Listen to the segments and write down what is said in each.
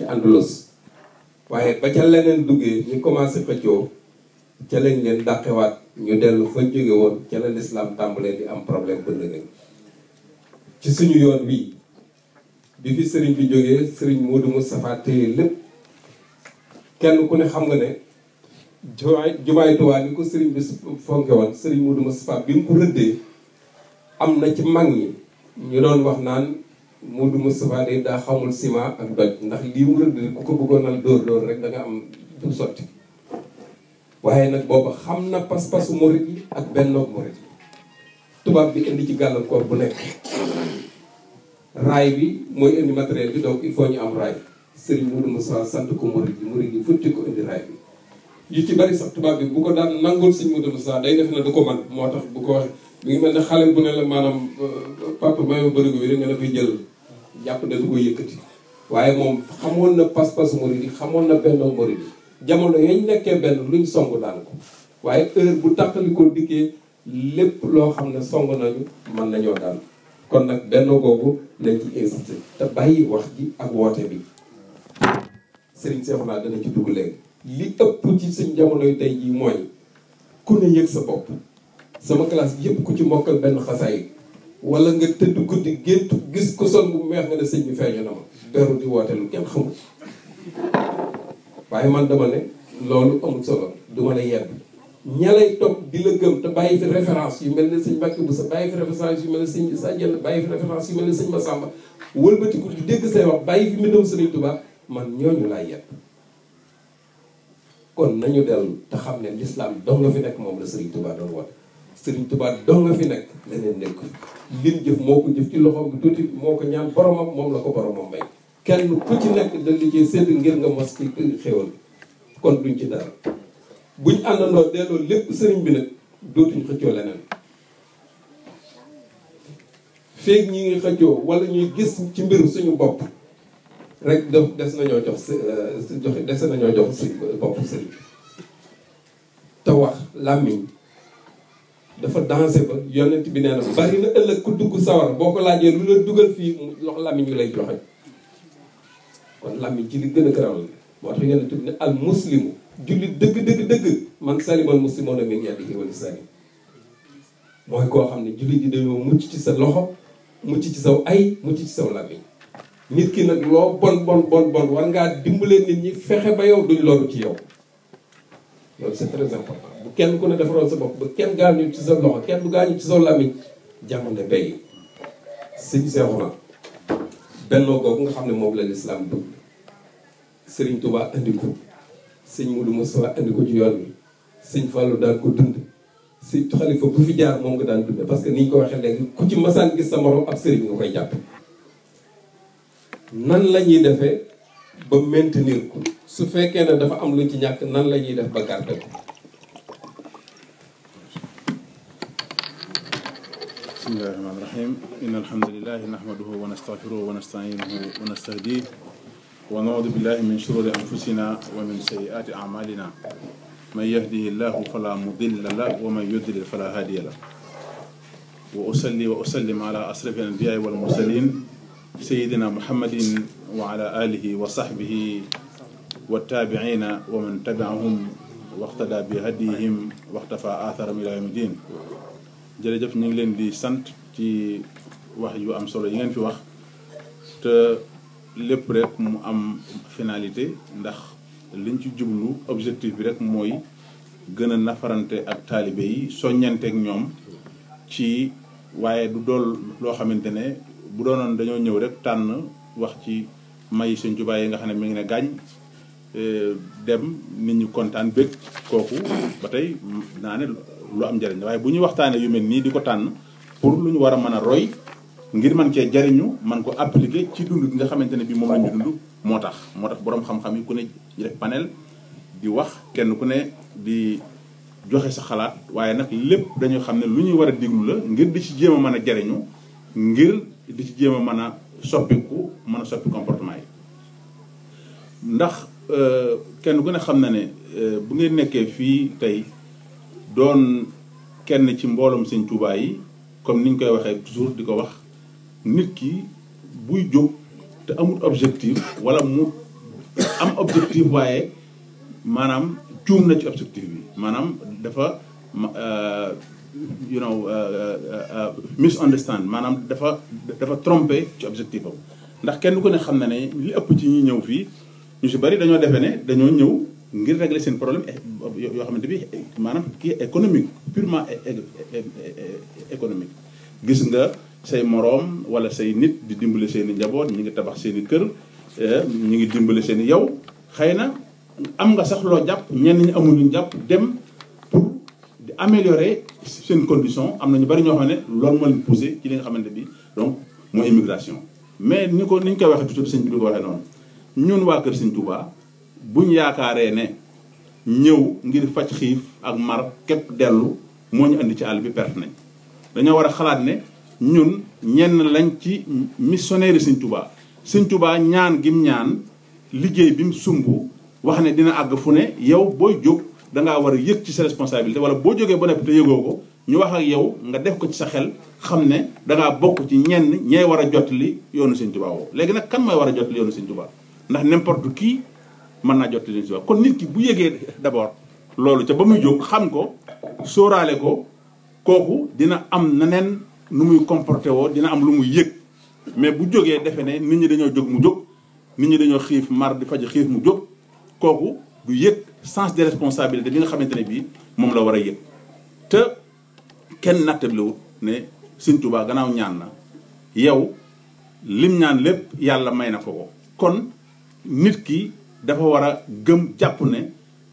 ci Andalus waaye ba ca leneen duggee ñu commencé xëccoo ca lañ leen dàqewaat ñu dellu fa jóge woon ca la lislaam tàmbalee di am problème ba nëgën ci suñu yoon wii bi fi sëriñ bi jógee sëriñ Modou Moustapha téye lépp kenn ku ne xam nga ne jumaay jumaay Tuubaa ni ko sëriñ bi fonke woon sëriñ Modou Moustapha bi mu ko rëddee am na ci mag ñi ñu doon wax naan Modou Moustapha day daa xamul ciment ak doj ndax lii mu rëdd ku ko bëggoon al dóor dóor rek da nga am du sotti waaye nag booba xam na pas-pasu murit yi ak bennoog murit yi tubaab bi indi ci gàllankoor bu nekk raay bi mooy indi matériel bi donc il faut ñu am raay Serigne Modou Moustapha sant ko murit yi murit yi futti ko indi raay bi yu ci bari sax tubaab bi bu ko daan nangul Serigne Modou Moustapha day def na du ko man moo tax bu ko waxee mi ngi mel ne xale bu ne la maanaam papa may ma bërigo bi rek nga dafay jël jàpp ne du ko yëkkati waaye moom xamoon na pas-pasu murit yi xamoon na bennoog murit yi jamono yañ nekkee benn luñ song daan ko waaye heure bu tàqalikoo dikkee lépp loo xam ne song nañu mën nañoo daan kon nag benn googu lañ ci insisté te bàyyi wax ji ak woote bi sëriñ Seexuna dana ci dugg léegi li ëpp ci suñ jamono yu tey jii mooy ku ne yëg sa bopp sama classe yëpp ku ci mokkal benn xasaay wala nga tëdd guddi gént gis ko sol bu weex nga ne sëñ bi feeñu na ma beru di woote lu kenn xamul waaye man dama ne loolu amul solo du ma ne yedd ña lay topp di la gëm te bàyyi fi référence yu mel ne sëñ Mbàkke bu sa bàyyi fi référence yu mel ne sëñ sa jenn bàyyi fi référence yu mel ne sëñ Masamba wëlbatiku di dégg say wax bàyyi fi mbindam Sëriñ Tuubaa man ñooñu laay yedd kon nañu dellu te xam ne l'islam dong nga fi nekk moom la Sëriñ Tuubaa doon woote Sëriñ Tuubaa dong nga fi nekk leneen nekk lim jëf moo ko jëf ci loxoom bi tuuti moo ko ñaan boromam moom la ko boromam may kenn ku ci nekk dal li ci sédd ngir nga mos ci xéwal kon duñ ci dara buñ àndandoo delloo lépp sëriñ bi nag dootuñ xëccoo leneen feeg ñi ngi xëccoo wala ñuy gis ci mbir suñu bopp rek def des nañoo jox joxe des nañoo jox si bopp sëriñ te wax làmmiñ dafa dansé ba yonent bi nee na bari na ëllëg ku dugg sawar boo ko laajee lu la dugal fii lox làmmiñ wi lay joxe kon làmmiñ ci li gën a garaw la moo tax yonent bi ne al muslimu jullit dëgg dëgg dëgg man salimal muslimoona min yadihi wa lisaani mooy koo xam ne jullit yi dañoo mucc ci sa loxo mucc ci saw ay mucc ci saw làmmiñ nit ki nag loo bon bon bon bon war ngaa dimbalee nit ñi fexe ba yow duñ loolu ci yow loolu c'est très important bu kenn ku ne defaroon sa bopp ba kenn gaañu ci sa loxo kenn du gaañu ci saw làmmiñ jamono bay sëñ Seexuna bennoo googu nga xam ne moom la lislaam bëgg sëriñ Tuubaa andi ko sëñ Mudu Musaa andi ko ci yoon bi sëñ Fallou daan ko dund si xalifa bu fi jaar moom nga daan dund parce que ni ñu ko waxee léegi ku ci masaan gis sa morom ab sëriñ nga koy jàpp nan la ñuy defee ba maintenir ko su fekkee ne dafa am luñ ci ñàkk nan la ñuy def ba garder ko bismillahi rahmaani rahim inna alhamdulilahi nahmaduhu wa nastaghfiruhu wa nasta'inuhu wa nastahdiih wa naudu billahi min shururi anfusina wa min sayyiati a'malina man yahdihi llahu fala mudilla la wa man yudlil fala hadiya la wa usalli wa usallim ala asrafi al-anbiya'i wal mursalin sayyidina muhammadin wa ala alihi wa sahbihi wa tabi'ina wa man tabi'ahum waqtada bi hadihim waqtafa atharahum ila yawmi din jërëjëf ñu ngi leen di sant ci wax yu am solo yi ngeen fi wax te lépp rek mu am finalité ndax liñ ci jublu objectif bi rek mooy gën a nafarante ak taalibe yi soññanteek ñoom ci waaye du dool loo xamante ne bu doonoon dañoo ñëw rek tànn wax ci may Sëñ Tuubaa yi nga xam ne mi ngi ne gàññ dem nit ñi kontaan bëgg kooku ba tey naa ne lu am njëriñ waaye bu ñuy waxtaanee yu mel nii di ko tànn pour lu ñu war a mën a roy ngir man cee jariñu man ko appliquer ci dund gi nga xamante ne bii moom la ñu dund moo tax moo tax boroom xam-xam yi ku ne def panel di wax kenn ku ne di joxe sa xalaat waaye nag lépp dañu xam ne lu ñuy war a diglu la ngir di ci jéem a mën a jariñu ngir di ci jéem a mën a soppiku mën a soppi comportement yi ndax kenn ku ne xam na ne bu ngeen nekkee fii tey doon kenn ci mbooloom sëñ Tuubaa yi comme ni ñu koy waxee toujours di ko wax nit ki buy jóg te amul objectif wala mu am objectif waaye maanaam juum na ci objectif bi maanaam dafa you know misunderstand maanaam dafa dafa trompé ci objectif am ndax kenn ku ne xam na ne li ëpp ci ñi ñëw fii ñu si bari dañoo defee ne dañoo ñëw ngir régler seen problème yoo xamante bi maanaam kii économique purement économique gis nga say moroom wala say nit di dimbale seen i njaboot ñi ngi tabax seen i kër ñi ngi dimbale seen i yow xëy na am nga sax loo jàpp ñenn ñi amul luñ jàpp dem pour di améliorer seen condition am na ñu bari ñoo xam ne loolu moo leen poussé ci li nga xamante bi donc mooy immigration mais ni ko ni ñu koy waxee toujours sëñ bi di ko waxee noonu ñun waa kër Sëñ Tuubaa buñ yaakaaree ne ñëw ngir faj xiif ak mar képp dellu moo ñu indi ci àll bi perte nañ dañoo war a xalaat ne ñun ñenn lañ ci missionnaire Sëñ Tuubaa Sëñ Tuubaa ñaan gim ñaan liggéey bi mu sumb wax ne dina àgg fu ne yow booy jóg dangaa war a yëg ci sa responsabilité wala boo jógee ba nekk te yëgoo ko ñu wax ak yow nga def ko ci sa xel xam ne dangaa bokk ci ñenn ñay war a jottali yoonu Sëñ Tuubaa woo léegi nag kan mooy war a jottali yoonu Sëñ Tuubaa ndax n'importe qui mën naa jottali Sëñ Tuubaa kon nit ki bu yëgee d'abord loolu ca ba muy jóg xam ko sóoraale ko kooku dina am neneen nu muy comporté woo dina am lu muy yëg mais bu jógee defe ne nit ñi dañoo jóg mu jóg nit ñi dañoo xiif mar di faj xiif mu jóg kooku du yëg sens de responsabilité bi nga xamante ne bii moom la war a yëg te kenn nattablewut ne Sëñ Tuubaa gannaaw ñaan na yow lim ñaan lépp yàlla may na ko ko kon nit ki dafa war a gëm jàpp ne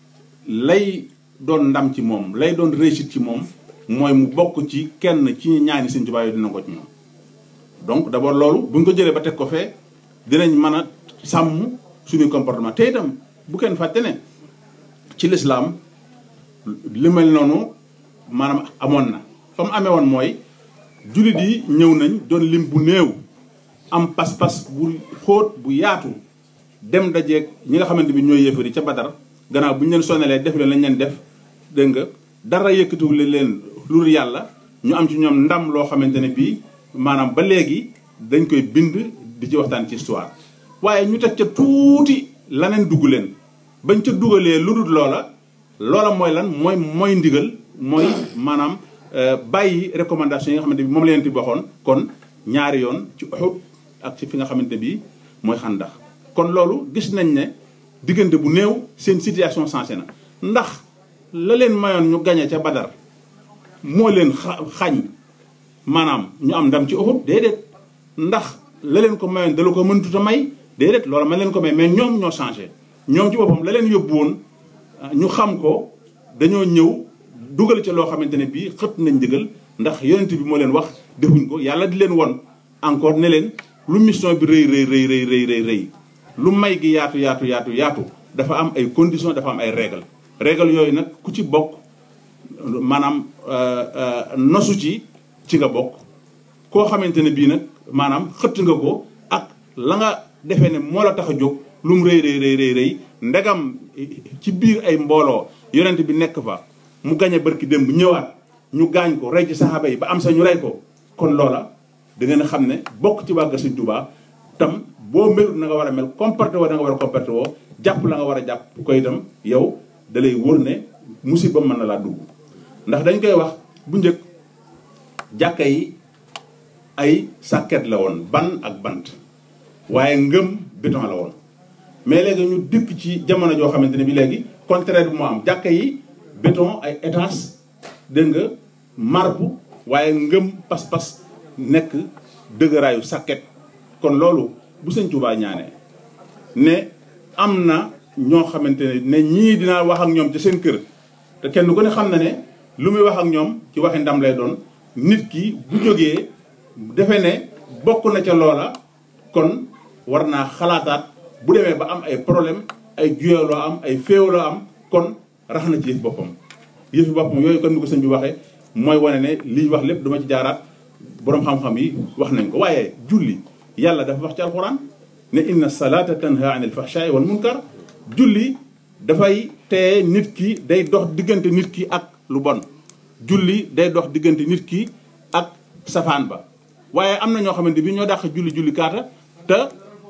lay doon ndam ci moom lay doon réussite ci moom mooy mu bokk ci kenn ci ñaani Sëñ Tuubaa yooyu dina ko ci ñoom donc d'abord loolu bu ñu ko jëlee ba teg ko fee dinañ mën a sàmm suñuy comportement te itam bu kenn fàtte ne ci lislaam li mel noonu maanaam amoon na fa mu amee woon mooy jullit yi ñëw nañ doon lim bu néew am pas-pas bu xóot bu yaatu dem dajeeg ñi nga xamante bi ñooy yëfari ca Badar gannaaw bu ñu leen sonalee def leen lañ leen def dégg nga dara yëkkatiwul leen lu dul yàlla ñu am ci ñoom ndam loo xamante ne bii maanaam ba léegi dañ koy bind di ci waxtaan ci histoire waaye ñu teg ca tuuti laneen dugg leen bañ ca dugalee lu dul loola loola mooy lan mooy mooy ndigal mooy maanaam bàyyi recommandation yi nga xamante bi moom la leen ti waxoon kon ñaari yoon ci Uhud ak ci fi nga xamante bi mooy xandax kon loolu gis nañ ne diggante bu néew seen situation changé na ndax la leen mayoon ñu gañe ca Badar moo leen xañ maanaam ñu am ndam ci Uhud déedéet ndax la leen ko mayoon dala ko mëntut a may déedéet loolu ma leen ko may mais ñoom ñoo changé ñoom ci boppam la leen yóbbu woon ñu xam ko dañoo ñëw dugal ci loo xamante ne bii xët nañ ndigal ndax yonent bi moo leen wax defuñ ko yàlla di leen won encore ne leen lu mission bi rëy rëy rëy rëy rëy rëy rëy lu may gi yaatu yaatu yaatu yaatu dafa am ay conditions dafa am ay règles règles yooyu nag ku ci bokk maanaam nosu ci ci nga bokk koo xamante ne bii nag maanaam xëtt nga ko ak la nga defee ne moo la tax a jóg lu mu rëy rëy rëy rëy ndegam ci biir ay mbooloo yonent bi nekk fa mu gañe barki démb ñëwaat ñu gaañ ko rey ci saxaaba yi ba am sa ñu rey ko kon loola da ngeen a xam ne bokk ci wàgga Sëñ Tuubaa tam boo melut na nga war a mel comporté woo da nga war a comporté woo jàpp la nga war a jàpp ko itam yow da lay wóor ne musiba mën na laa dugg ndax dañ koy wax bu njëkk jàkka yi ay sàkket la woon ban ak bant waaye ngëm béton la woon mais léegi ñu dikk ci jamono joo xamante ne bi léegi contraire bi moo am jàkka yi béton ay étage dégg nga marbre waaye ngëm pas-pas nekk dëgëraayu sàkket kon loolu bu sëñ Tuubaa ñaanee ne am na ñoo xamante ne ne ñii dinaa wax ak ñoom ci seen kër te kenn ku ne xam na ne lu muy wax ak ñoom ci waxi ndam lay doon nit ki bu jógee defe ne bokk na ca loola kon war naa xalaataat bu demee ba am ay problème ay juyaloo am ay féewaloo am kon rax na ci yëf boppam yëfi boppam yooyu kon ni ko sëñ bi waxee mooy wane ne li ñu wax lépp dama ci jaaraat boroom xam-xam yi wax nañ ko waaye julli yàlla dafa wax ci alxuraan ne inna salata tanha anil fahshaai wal munkar julli dafay teye nit ki day dox diggante nit ki ak lu bon julli day dox diggante nit ki ak safaan ba waaye am na ñoo xamante bi ñoo dàq julli julli kaata te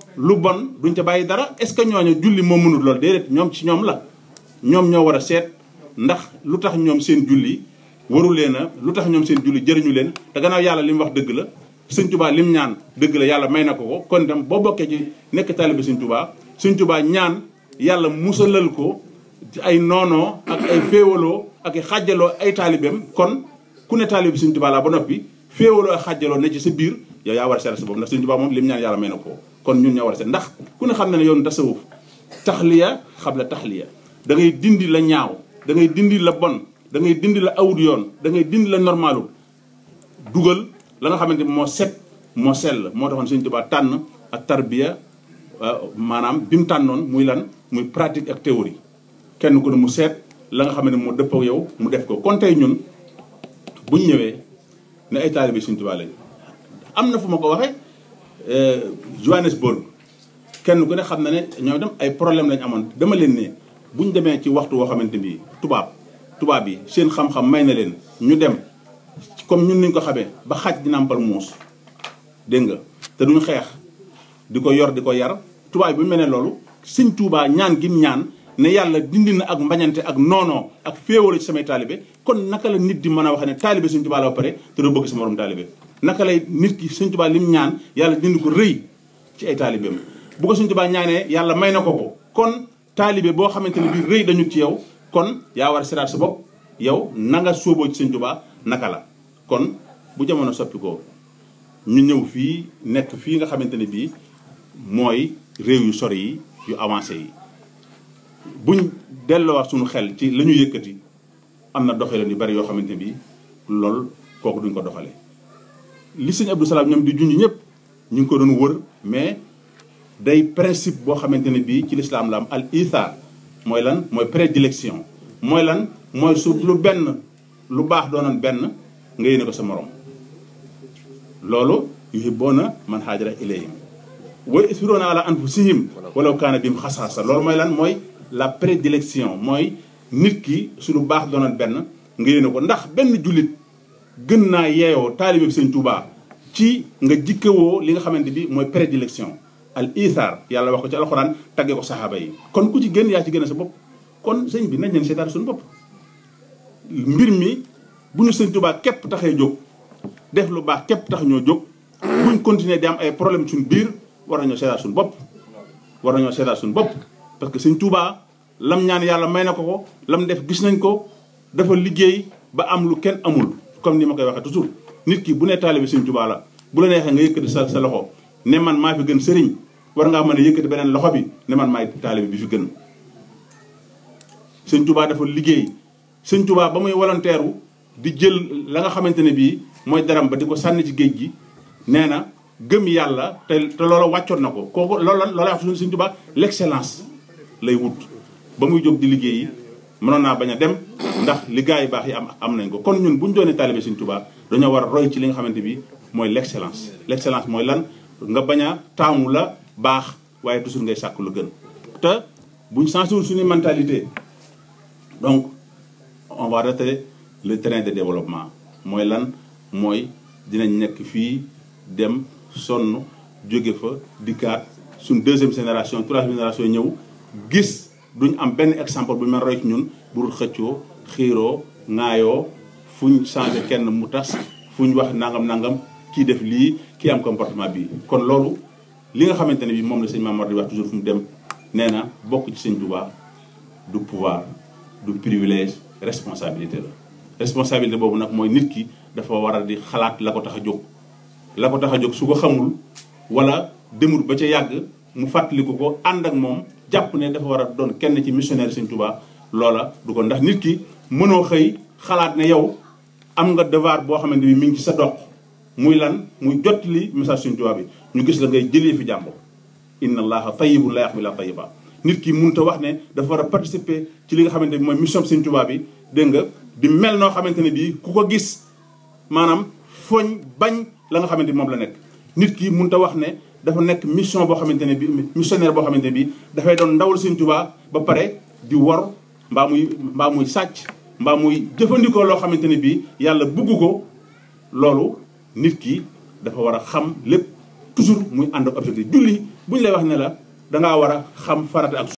lu bon duñ ca bàyyi dara est-ce que ñooñu julli moo mënul loolu déedéet ñoom ci ñoom la ñoom ñoo war a seet ndax lu tax ñoom seen julli waru leen a lu tax ñoom seen julli jëriñu leen te gannaaw yàlla li mu wax dëgg la sëñ tubaa lim ñaan dëgg la yàlla may na ko ko kon dem boo bokkee ci nekk taalibe sëñ tubaa sëñ tubaa ñaan yàlla musalal ko ci ay noonoo ak ay féewaloo ak ay xàjjaloo ay taalibeem kon ku ne taalibe sëñ tubaa laa ba noppi féewaloo ak xàjjaloo ne ci sa biir yow yaa war a seet sa bopp ndax sëñ tubaa moom lim ñaan yàlla may na ko kon ñun ñoo war a seet ndax ku ne xam na ne yoon tasawuf taxliya xam la taxliya da ngay dindi la ñaaw da ngay dindi la bon da ngay dindi la awut yoon da ngay dindi la normalul dugal la nga xamante moo set moo sell moo taxoon sëñ tubaa tànn ak tarbiya maanaam bi mu tànnoon muy lan muy pratique ak théorie kenn ku ne mu seet la nga xam ne moo dëppoo yow mu def ko kon tey ñun buñ ñëwee ne ay taalibe sëñ tubaa lañ am na fu ma ko waxee Johannesburg kenn ku ne xam na ne ñoo dem ay problème lañ amoon dama leen ne buñ demee ci waxtu woo xamante bi tubaab tubaab yi seen xam-xam may na leen ñu dem comme ñun niñ ko xamee ba xaj di nàmpal muus dégg nga te duñ xeex di ko yor di ko yar tubaab bi bu mel ne loolu sëñ tuubaa ñaan gim ñaan ne yàlla dindi na ak mbañante ak noonoo ak féewalo ci samay taalibe kon naka la nit di mën a wax ne taalibe sëñ tubaa la ba pare te doo bëgg sa morom taalibe naka lay nit ki sëñ tubaa lim ñaan yàlla dindi ko rëy ci ay taalibeem bu ko sëñ tubaa ñaanee yàlla may na ko ko kon taalibe boo xamante ne bii rëy dañu ci yow kon yaa war a siraat sa bopp yow na nga sóoboo ci sëñ tubaa naka la kon bu jamono soppi ko ñu ñëw fii nekk fii nga xamante ne bii mooy réew yu sori yi yu avancé yi buñ delloowaat suñu xel ci la ñu yëkkati am na doxalin yu bari yoo xamante ne bii loolu kooku duñ ko doxale li sëñ Abdou Salaam ñoom di junj ñëpp ñu ngi ko doon wër mais day principe boo xamante ne bii ci lislaam la am al ithar mooy lan mooy prédilection mooy lan mooy su lu benn lu baax doonoon benn nga yéene ko sa morom loolu yuhibbuuna man haajara ilayhim wa yu'thiruuna ala anfusihim walaw kaana bihim xasaasa loolu mooy lan mooy la prédilection mooy nit ki su lu baax doonoon benn nga yéene ko ndax benn jullit gën naa yeeyoo taalibe bi sëñ Tuubaa ci nga jikkewoo li nga xamante bi mooy prédilection al ithar yàlla wax ko ci alxuraan tagge ko saxaaba yi kon ku ci gën yaa ci gën a sa bopp kon sëñ bi nañ leen seetaat suñu bopp mbir mi bu ñu sëñ Tuubaa képp taxee jóg def lu baax képp tax ñoo jóg buñ continuer di am ay problème suñu biir war nañoo seetaat suñu bopp war nañoo seetaat suñu bopp parce que sëñ Tuubaa lam ñaan yàlla may na ko ko lam def gis nañ ko dafa liggéey ba am lu kenn amul comme ni ma koy waxee toujours nit ki bu nee taalibe sëñ Tuubaa la bu la neexee nga yëkkati sa sa loxo ne man maa fi gën sëriñ war ngaa mën a yëkkati beneen loxo bi ne man maay taalibe bi fi gën sëñ Tuubaa dafa liggéey sëñ Tuubaa ba muy volontaire di jël la nga xamante ne bii mooy daram ba di ko sànni ci géej gi nee na gëm yàlla te te loola wàccoon na ko kooku loola loola wax sëñ Tuubaa l'excellence lay wut ba muy jóg di liggéeyi mënoon naa bañ a dem ndax li gars yi baax yi am am nañ ko kon ñun bu ñu doonee taalibe sëñ Tuubaa dañoo war a roy ci li nga xamante bi mooy l'excellence l'excellence mooy lan nga bañ a taamu la baax waaye toujours ngay sàkk lu gën te buñ changé wul suñu mentalité donc on va rater le train de développement mooy lan mooy dinañ nekk fii dem sonn jóge fa dikkaat suñ deuxième génération troisième génération ñëw gis duñ am benn exemple bu ñu mën roy ci ñun burul xëccoo xiiroo ŋaayoo fuñ changé kenn mu tas fuñ wax nangam nangam kii def lii kii am comportement bii kon loolu li nga xamante ne bi moom la sëñ Mamadou di wax toujours fu mu dem nee na bokk ci sëñ Tuubaa du pouvoir du privilège responsabilité la responsabilité boobu nag mooy nit ki dafa war a di xalaat la ko tax a jóg la ko tax a jóg su ko xamul wala demul ba ca yàgg mu fàttaliku ko ànd ak moom jàpp ne dafa war a doon kenn ci missionnaire sëñ Tuubaa loola du ko ndax nit ki mënoo xëy xalaat ne yow am nga devoir boo xamante ni mi ngi ci sa dox muy lan muy jot li message sëñ Tuubaa bi ñu gis la ngay jëlee fi jàmbur inna allaha tayyibun la yaqbalu illa tayyiba nit ki mënut a wax ne dafa war a participer ci li nga xamante ni mooy mission sëñ Tuubaa bi dégg nga di mel noo xamante ne bii ku ko gis maanaam foñ bañ la nga xamante ni moom la nekk nit ki mënut a wax ne dafa nekk mission boo xamante ne bi missionnaire boo xamante ne bii dafay doon ndawal sëñ Tuubaa ba pare di wor mbaa muy mbaa muy sàcc mbaa muy jëfandikoo loo xamante ne bii yàlla bugg ko loolu nit ki dafa war a xam lépp toujours muy ànd ak objectif julli bu ñu lay wax ne la dangaa war a xam farata ak